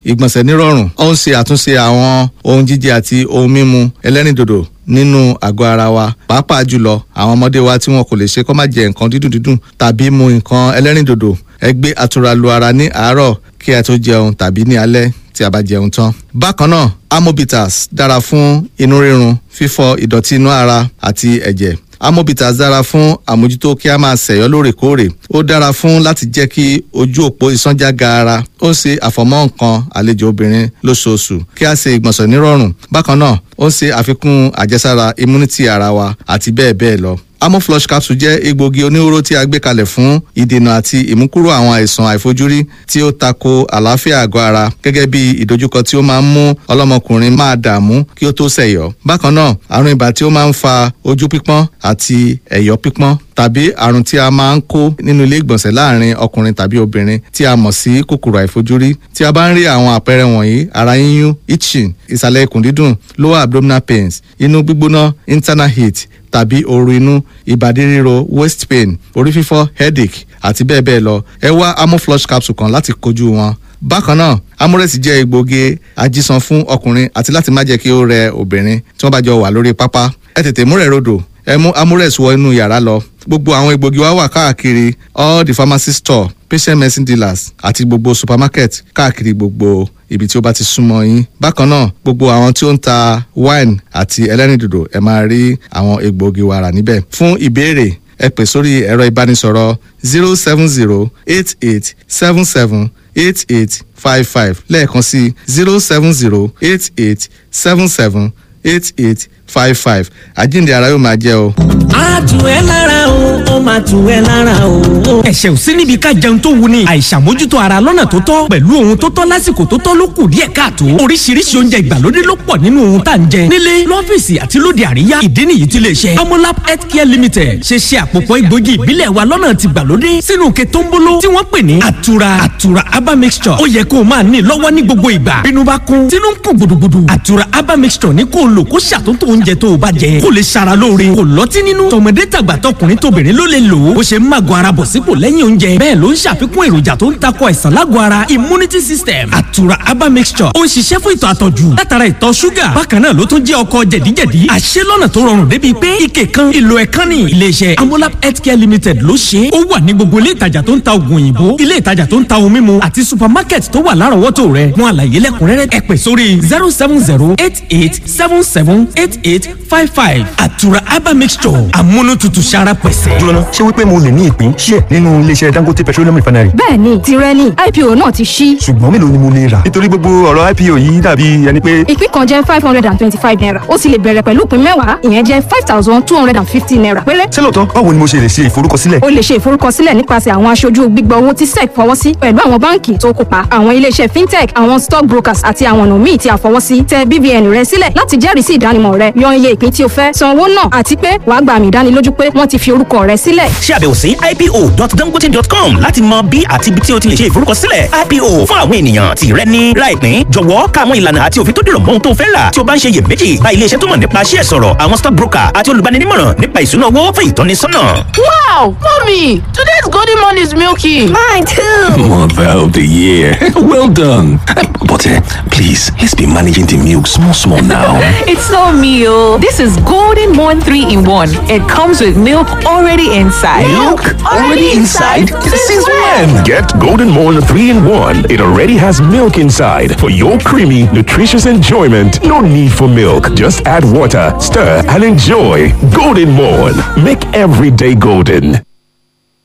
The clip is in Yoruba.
ìgbọ̀nsẹ̀ nírọ̀rùn ó ń ṣe àtúnṣe àwọn ohun jíjẹ àti ohun mímu ẹlẹ́rìndòdò nínú àgọ́ ara wa pàápàá jùlọ àwọn ọmọdé wa tí wọn kò lè ṣe kó má jẹ nǹkan dídùn dídùn tàbí mu nǹkan ẹlẹ́rìndòdò ẹ gbé àtura lu ara ní àárọ̀ kí ẹ tó jẹun tàbí ní alẹ́ tí a bá jẹun tán. bákan náà amobitas dára fún inú rírun fífọ ìdọ̀tí inú ara àti ẹ̀jẹ̀ amobitas dára fún àmójútó kí a máa ṣẹ̀yọ́ lóòrèkóòrè ó dára fún láti jẹ́ kí ojú òpó ìsánjá gaara ó ń ṣe àfọ̀mọ́ nǹkan àlejò obìnrin lóṣooṣù kí a ṣe ìgbọ̀nsẹ̀ nírọ̀rùn bákan náà ó ń ṣe àfikún àjẹsára immunity ara wa àti bẹ́ẹ̀ bẹ́ẹ̀ lọ amoflush capsule jẹ́ egbògi oníhóró tí a gbé kalẹ̀ fún ìdènà àti ìmúkúrò àwọn àìsàn àìfojúrí tí ó tako àlàáfíà àgọ́ ara gẹ́gẹ́ bí ìdojúkọ tí ó máa ń mú ọlọ́mọkùnrin máa dààmú kí ó tó ṣẹ̀yọ́ bákan náà àrùn ibà tí ó máa ń fa ojú pípọ́n àti ẹ̀yọ́ pípọ́n tàbí àrùn tí a máa ń kó nínú ilé ìgbọ̀nsẹ̀ láàrin ọkùnrin tàbí obìnrin tí a mọ̀ sí kòkòrò àìfojúrí tí a bá ń rí àwọn àpẹẹrẹ wọ̀nyí ara yíyún itching ìsàlẹ̀ ikùn dídùn lower abdominal pains inú gbígbóná internal heat tàbí ooru inú ìbàdí ríro waist pain orí fífọ́ headache àti bẹ́ẹ̀ bẹ́ẹ̀ lọ ẹ wá amoflush capsule kan láti kojú wọn bákan náà amúrẹ́sì jẹ́ egbògi ajísan fún ọkùnrin àti láti má jẹ́ kí ó rẹ obìnrin tí wọ́n bá jọ wà lórí pápá ẹ tètè múrẹ̀ rodò ẹ mú amúrẹ́sì wọ inú yàrá lọ gbogbo àwọn egbògi wa wà káàkiri all the pharmacy store patient medicine dealers àti gbogbo supermarket káàkiri gbogbo ibi tí ó bá ti súnmọ́ yín bákan náà gbogbo àwọn tí ó ń ta wine àti ẹlẹ́rìndòdò ẹ máa rí àwọn egbògi wa rà níbẹ̀ fún ìbéèrè ẹ pè sórí ẹ̀rọ ìbánisọ̀rọ̀ zero seven zero eight eight seven seven eight eight five five lẹ́ẹ̀kan sí zero seven zero eight eight seven seven eight eight five five àjíǹde ara yóò máa jẹ́ o. a tù ẹ́ lára o ó máa tù ẹ́ lára o. ẹ̀ṣẹ̀ ò sí níbi ká jẹun tó wuni àìṣàmójútó ara lọ́nà tó tọ́ pẹ̀lú ohun tó tọ́ lásìkò tó tọ́ ló kù díẹ̀ káàtó oríṣiríṣi oúnjẹ ìgbàlódé ló pọ̀ nínú ohun tá à ń jẹ nílé lọ́fíìsì àti lóde àríyá ìdí nìyí tí lè ṣe amolab healthcare limited ṣe ṣe àpòpọ̀ egbògi ìbílẹ̀ wa lọ́nà ti gbàlódé sínú ke tó ń bolo tí wọ́n pè ní àtura àtura aba mixture ó yẹ kó o máa ní lọ́wọ́ ní gbogbo ìgbà bínú bá kún tínú ń kún gbùdùgbùdù àtura aba mixture ní kó o lò kó ṣàtúntò oúnjẹ tó o bá jẹ kó lè ṣara lóore kó lọ́tí nínú tọmọdé tàgbà tọkùnrin tóbìnrin ló lè lò ó bó ṣe ń màgò ara bọ̀ sípò lẹ́yìn oúnjẹ bẹ́ẹ̀ ló ń ṣàfikún èròjà tó ń takò àìsàn lágọ̀ ara immunity system àtura aba mixture ó ń ṣiṣẹ́ fún ìtọ̀ àtọ̀jù látara ìtọ̀ ṣúgà bákan náà ló tún jẹ́ ọkọ̀ jẹ̀díjẹ̀dí àṣẹ lọ́nà tó rọrùn débi pé ike kan ìlò ẹ̀kan ní iléeṣẹ́ amolab healthcare limited ló ṣe é ó wà ní gbogbo ilé ìtajà tó ń ta oògùn òyìnbó ilé ìtajà tó ń ta ohun mímu àti supermarket tó wà lárọ̀ọ́wọ́tò rẹ̀ fún àlàyé lẹ́kùnrẹ́rẹ́ ẹ pè sórí zero seven zero eight eight seven seven eight eight five five àtura aba mixture amúnútutù sára pẹ̀sẹ̀. jóná ṣé wípé mo lè ní ìpín ṣíẹ̀ nínú iléeṣẹ́ dangote petroleum refinery. bẹ́ẹ̀ni tirẹ̀ ni ipo náà ti ṣí. ṣùgbọ́n mélòó ni mo lè rà. nítorí gbogbo ọ̀rọ̀ ipo yìí dàbí ẹni pé. ìpín kan jẹ́ five hundred and twenty-five naira ó sì lè bẹ̀rẹ̀ pẹ̀lú ìpín mẹ́wàá ìyẹn jẹ́ five thousand two hundred and fifty naira péré. ṣé lóòótọ́ báwo ni mo ṣe lè ṣe ìforúkọsílẹ̀. o lè ṣe ìforúkọsílẹ̀ nípasẹ̀ àwọn aṣojú gbígbà owó tí sec fọwọ́ sí pẹ̀lú àwọn báǹkì tó kópa àwọn iléeṣẹ́ fintech àwọn stock brokers àti àwọn ọ̀nà míì tí a fọwọ́ sí tẹ BVN rẹ sílẹ̀ láti jẹ́rìí sí ìdánimọ̀ rẹ yan iye ìpín tí o fẹ́ san owó náà àti pé wàá gba àmì ìdánilójú pé wọ́n ti fi orúkọ rẹ sílẹ̀. ṣe àbẹ̀wò sí ipo.dangote.com láti mọ bí àti ibi tí o ti lè ṣe ìforúkọsílẹ̀ ipo fún àwọn ènìyàn tí rẹ ní láìpín jọ̀wọ́ ká àwọn ìlànà àti òfin tó dìrọ̀ mọ́ ohun tó fẹ́ rà tí o bá ń ṣe iyèméjì bá iléeṣẹ́ tó mọ̀ nípa ṣíẹ̀ sọ̀rọ̀ àwọn stock broker àti olùbáninímọ̀ràn nípa ìṣúná owó fún ìtọ́nisọ́nà. Wow, mommy, today's golden morning is milky. Mine too. Mother of the year. Well done. But uh, please, let's be managing the milk small, small now. It's so meal. This is Golden Morn 3 in 1. It comes with milk already inside. Since when? Get Golden Morn 3 in 1. It already has milk inside for your creamy, nutritious enjoyment. No need for milk. Just add water, stir, and enjoy. Golden Morn. Make every day golden.